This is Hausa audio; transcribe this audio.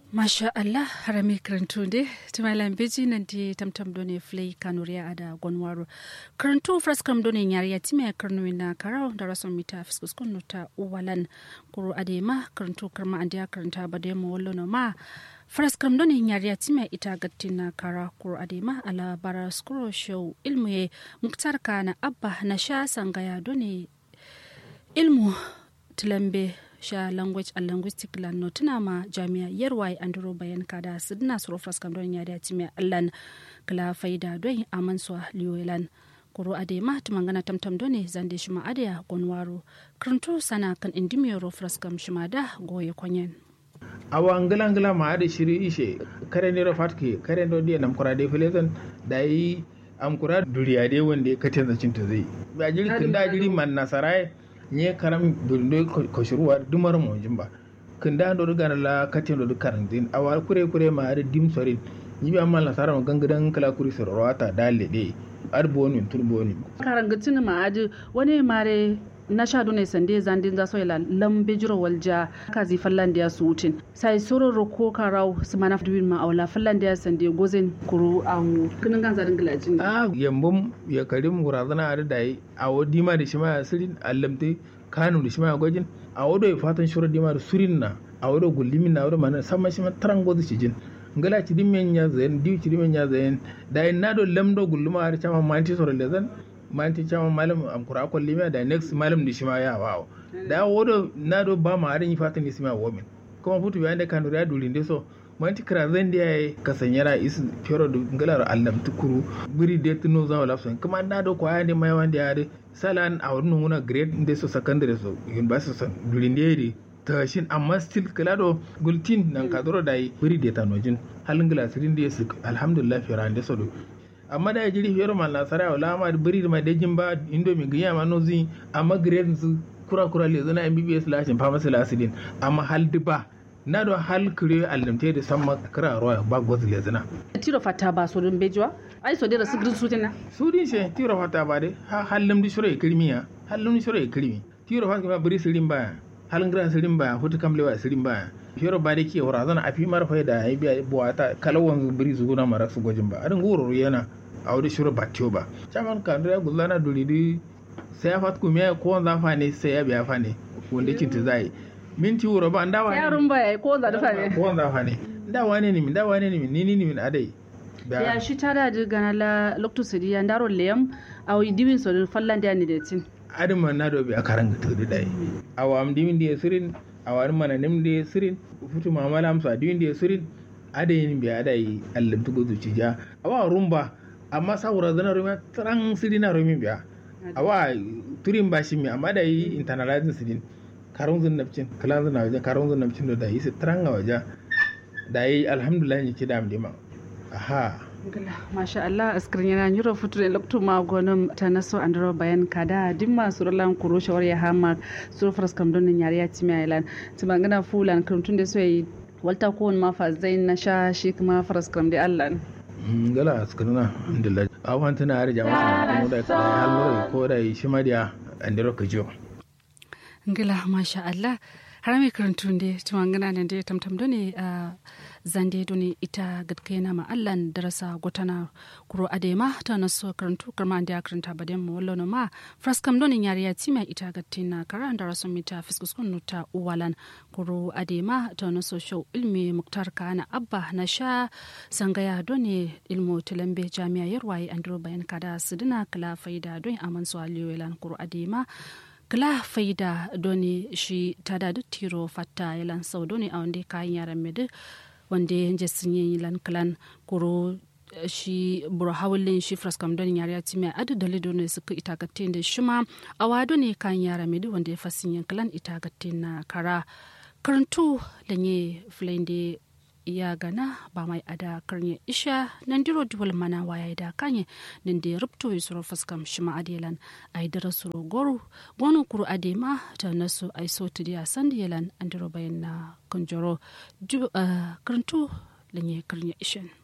masha allah harami karantunde tumalan beji nan di tamtam done flay kanuriya ada gonwaro karantu fraskam done nyariya time karnu na karau da rason mita fiskus kunu ta uwalan kuru adema karantu karma andiya karanta bade mo wallo no ma fraskam done nyariya time ita gattina kara kuru adema ala bara skuro show ilmu ye muktar kana abba na sha sangaya done ilmu tilambe sha language and linguistic lan no tuna ma jami'a yarwai andro bayan kada sidna suro fraskam don yada time allan kala faida don aman so liwelan kuro ade ma tumangana tamtam done zande shima adaya gonwaro kranto sana kan indimiyoro fraskam shima da goye kwanyen awa ngala ngala ma ade shiri ishe kare ne fatke kare ndo die nam kura de filetan dai am kura duriya de wonde katen zacin ta zai ba jiri kinda jiri man nasarai nye karam dundo ko shuruwa dumar mo jimba kinda do daga la katen do karan din awa kure kure ma ade dim sorin ni bi amma la sara gangadan kala kuri sorowata dalle de ar bonu tur bonu karan gatin ma ade wani mare na sha dune sande zandin za soila lambe jiro walja kazi fallandiya su wutin sai soro roko karau su mana duwin ma aula fallandiya sande gozen kuru awu kinin gan zarin gilajin a yambum ya karim gurazana a dai a wadi ma da shi ma sirin allamte kanu da shi ma gwajin a wado ya fatan shura dima da surin na a wado gullimin na wado mana sama shi ma taran gozu shi jin ngala ci dimen ya zayen diu ci dimen ya zayen da na do lamdo gulluma har chama manti soro lezan manti chama malam am kura ko lima da next malam di shima ya wawo da wodo na do ba ma harin fatan ni sima womin kuma futu bayan da kanu ya dulin de so manti kra zan da yayi kasanyara is fero do ngalar allam tukuru biri de tuno za wala so kuma na do ko ayande mai wanda ya de salan a wurin nuna grade de so secondary so university so dulin de tashin amma still kala do gultin nan ka doro dai biri de tanojin halin glasirin de su alhamdulillah fera de so do amma da jiri fiyar ma nasara wala ma biri ma da jimba indo mi giya ma nozi amma grade su kura kura le zana MBBS lashin pharmacy lasidin amma hal diba na do hal kire allamte da samma kira roya ba goz le zana tiro fata ba so dun bejwa ai so dira sigrin sutina sudin she tiro fata ba de ha hallam di shura kirmiya hallam di shura kirmi tiro fata ma biri sirin ba halin gira sirin ba hutu kamlewa sirin ba fiyoro ba da ke wura zana a fi marfa da ya biya buwata kalawan biri zuguna mara su gwajin ba adin goro yana a wani shirin batiyo ba caman kandu ya gulana duridi sai ya fat kuma ko wanda fa ne sai ya biya fa ne wanda kin ta zai minti wuro ba ndawa ne yarun ba ko wanda da fa ne ko wanda fa ne ndawa ne ni min ndawa ne ni min ni ni min adai ya shi tada da gana la lokto sidi ya ndaro lem aw diwin so fallan da ni da tin adin man na do bi akaranga to dai awam dimin da sirin awar mana nim da sirin futu mamala amsa dimin da sirin adayin bi adai allam tugo zuci ja awa rumba amma saboda zana rumi tran siri na rumi biya awa turin ba shi mi amma da yi internalizing sirin karun zun nafcin kalan zun waje karun zun nafcin da yi su tran a waje da yi alhamdulillah ne kida am dima aha masha Allah askirin yana yuro futu da loktu ma gonon ta naso andro bayan kada dimma suralan kuro shawar ya hama suru faras kam don yare ya timi ailan timangana fulan kuntun da so yi walta ko ma fa zain na sha shi kuma faras kam da Allah gala askarna alhamdulillah awan tana har jama'a mu da halmura ko da shi mariya andiro kajo ngila masha Allah har mai karantun da tumangana nan da tamtam da ne a zande doni ita gadkena ma allan darasa gotana kuro adema ta naso karantu karma da karanta baden mu wallo ma fraskam doni yari ya tima ita gatina kara daraso mita fiskus kun ta uwalan kuro adema ta naso show ilmi muktar kana abba na sha sangaya doni ilmu tilambe jami'a yarwaye andro bayan kada sidina kala faida don aman so aliyolan kuro adema kala faida doni shi tada duk tiro fatta yalan sau doni a wanda kayan yaran medu wanda ya je sun yi lan kalan kuro shi buru hawalin shi fraskam don yare ya timi adu dalido ne suka itagatte da shi ma a wado ne kan yara medu wanda ya fasin yin kalan itagatte na kara karantu da ne filayin ya gana ba mai ada karnya isha nan diro duwal mana waya da kanye nan da rubto yi suro fuskam shi ma adelan ai dara suro goru gonu kuru adema ta nasu ai so tu dia sandi yelan an diro bayan na kunjoro karantu lanye karnya ishan